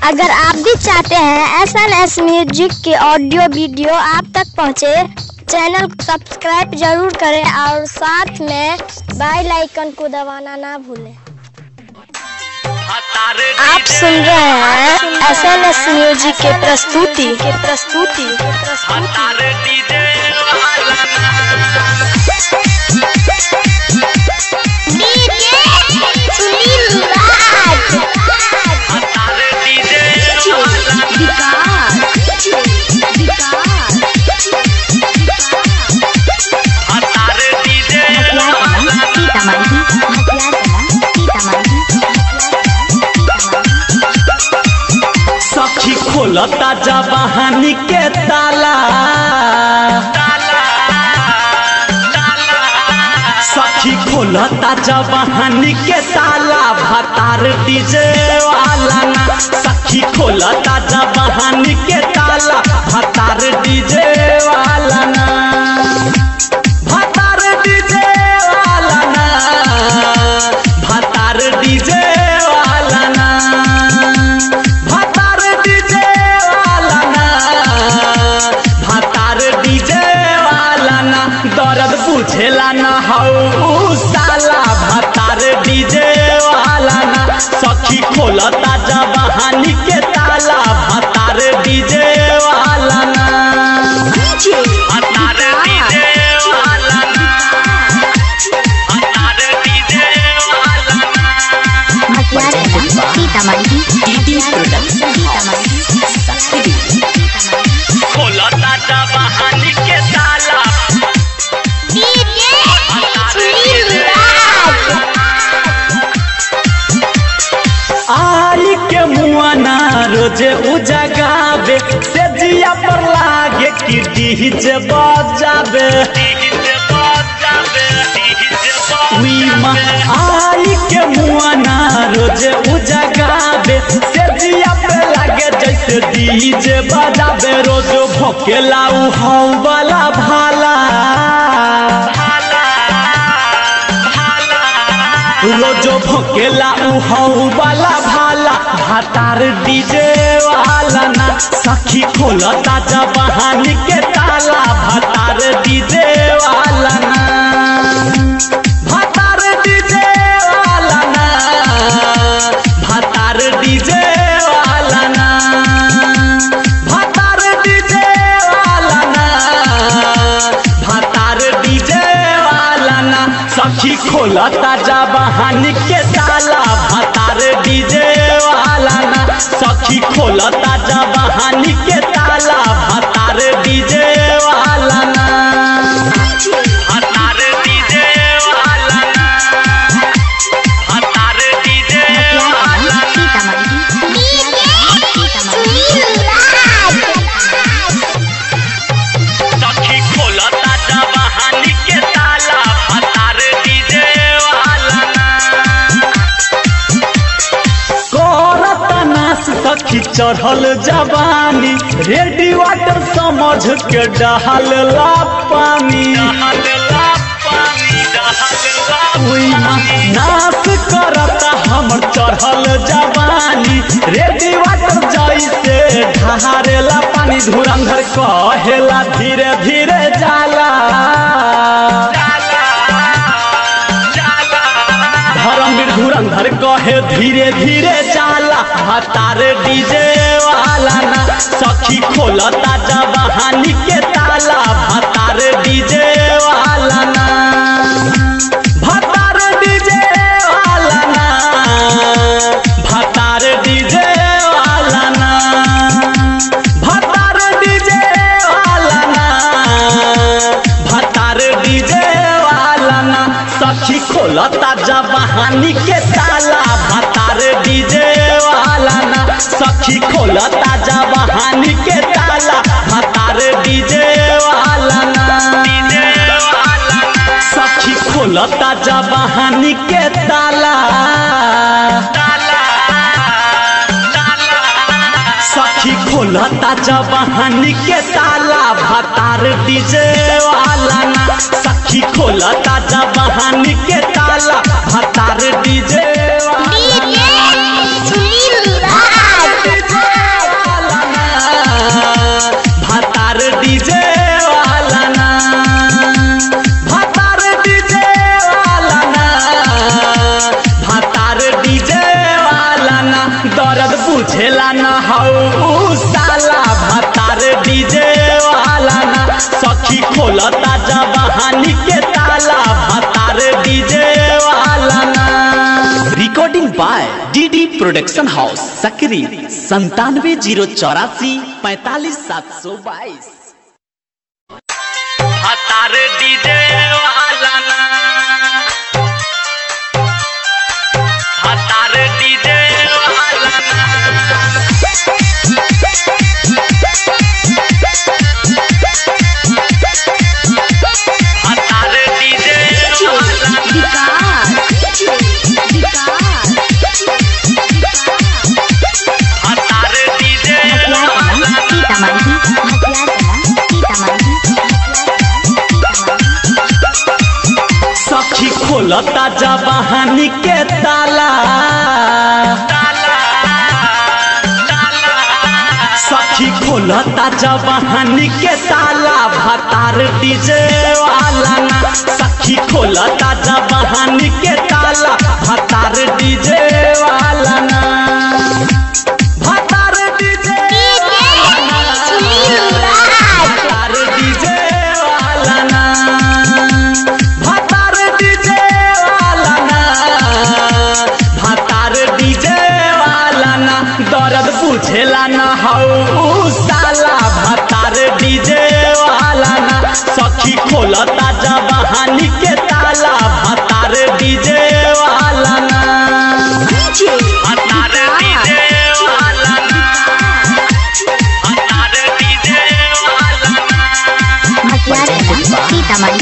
अगर आप भी चाहते हैं एस एन एस म्यूजिक के ऑडियो वीडियो आप तक पहुंचे, चैनल को सब्सक्राइब जरूर करें और साथ में बेल आइकन को दबाना ना भूलें आप सुन रहे हैं एस एन एस म्यूजिक के प्रस्तुति के प्रस्तुति के प्रस्तुति सुनील राज सखी खोलता जवानी के ताला सखी खोलता जवानी के ताला भतार डीजे वाला ना सखी खोलता जवानी के ताला भतार डीजे वाला ना भतार डीजे वाला ना भतार डीजे वाला ना भतार डीजे वाला ना भतार डीजे वाला ना दर्द बुझेला ना हौ साला भतार डीजे वाला ना सखी खोलता जवानी के ताला भतार डीजे वाला ना भतार डीजे वाला ना भतार डीजे वाला ना खोलता जवानी के ताला सुनील राज आई के मुआना रोजे उजगावे से जिया पर लागे कि डीजे बजावे उई माँ आई के मुआना रोजे उजगावे से जिया पे लागे जैसे डीजे बजावे रोज भोकेला उ हौ वाला भाला रोजो भोकेला उहौ वाला भाला भातार डीजे वाला ना सखी खोलता जवानी के ताला भातार डीजे वाला ना भातार डीजे वाला ना भातार डीजे वाला ना भातार डीजे वाला ना भातार डीजे वाला ना सखी खोलता जा बहानी के ताला भातार डीजे वाला ना सखी खोलता जा बहानी के ताला भातार डीजे वाला ना भातार डीजे वाला ना भातार डीजे वाला ना सुनील राज सखी खोलता जा बहानी के ताला भातार डीजे वाला ना करता नास सखी चढ़ल जवानी रेडी वाटर समझ के डहल ला पानी उई माँ, नाश करता हमर चढ़ल जवानी रेडी वाटर जैसे ढहारेला पानी धुरंधर कहेला धीरे धीरे जाला धर्मवीर धुरंधर कहे धीरे धीरे चाला हतार डीजे वाला ना सखी खोलता जवानी के ताला भतार डीजे वाला ना भतार डीजे वाला ना भतार डीजे वाला ना भतार डीजे वाला ना भतार डीजे वाला ना सखी खोलता जवानी के ताला भतार डीजे वाला ना सखी खोलता जवानी के ताला भतार डीजे वाला ना सखी खोलता जवानी के ताला सखी खोलता जवानी के ताला भतार डीजे वाला ना सखी खोलता जवानी के ताला भतार डीजे वाला सुनील राज बुझेला न हऊ साला भतार डीजे वाला ना सखी खोलता जवानी के ताला भतार डीजे वाला ना recording by DD production house Sakri संतानवे जीरो चौरासी पैतालीस सात सौ बाईस भतार डीजे वाला ना भतार डीजे वाला ना भतार डीजे वाला ना भतार डीजे वाला ना सखी खोलता जवानी के ताला सखी खोलता जवानी के ताला भतार डीजे वाला ना सखी खोलता जवानी के ताला भतार डीजे वाला ना भतार डीजे भतार डीजे वाला ना भतार डीजे वाला ना भतार डीजे वाला ना दर्द बुझेला ना हऊ साला भतार डीजे वाला ना सखी खोलता जवानी के ताला भतार डीजे वाला ना भतार डीजे वाला ना भतार डीजे वाला ना सीतामढ़ी